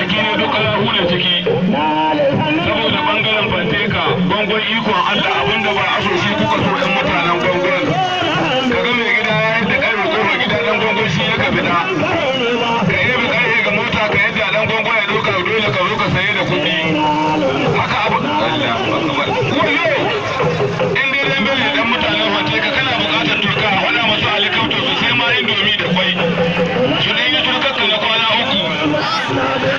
jiki ne duk kalahu da ciki saboda bangaren fanteka bangon ikon Allah abinda ba a so shi kuka so ɗan mutanen bangon kaga mai gida ya yadda ƙarfe kofar gida ɗan bangon shi ya ka fita ka yi bi ƙarfe ga mota ka yadda ɗan bangon ya ɗauka dole ka zo ka saye da kuɗi haka abu Allah akbar wayo in dai dan bane dan mutanen fanteka kana buƙatar turka a faɗa masu alikauto su sai ma indomi da kwai su ɗan yi turkar na kwana uku